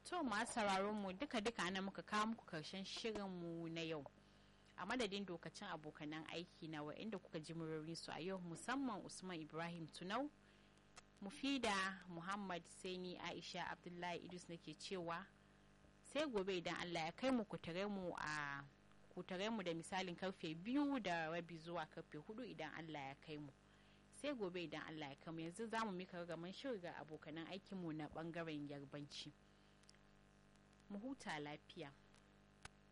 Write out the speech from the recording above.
to masu sauraron mu duka duka ana muka kawo muku karshen shirin mu na yau a madadin dokacin abokanan aiki na wa'inda kuka ji murorin su a yau musamman usman ibrahim tunau mufida muhammad saini aisha abdullahi idris nake cewa sai gobe idan allah ya kai mu kutare mu a kutare mu da misalin karfe biyu da rabi zuwa karfe hudu idan allah ya kai mu sai gobe idan allah ya kai mu yanzu za mu mika ragaman shirin ga abokanan aikinmu na bangaren yarbanci mu huta lafiya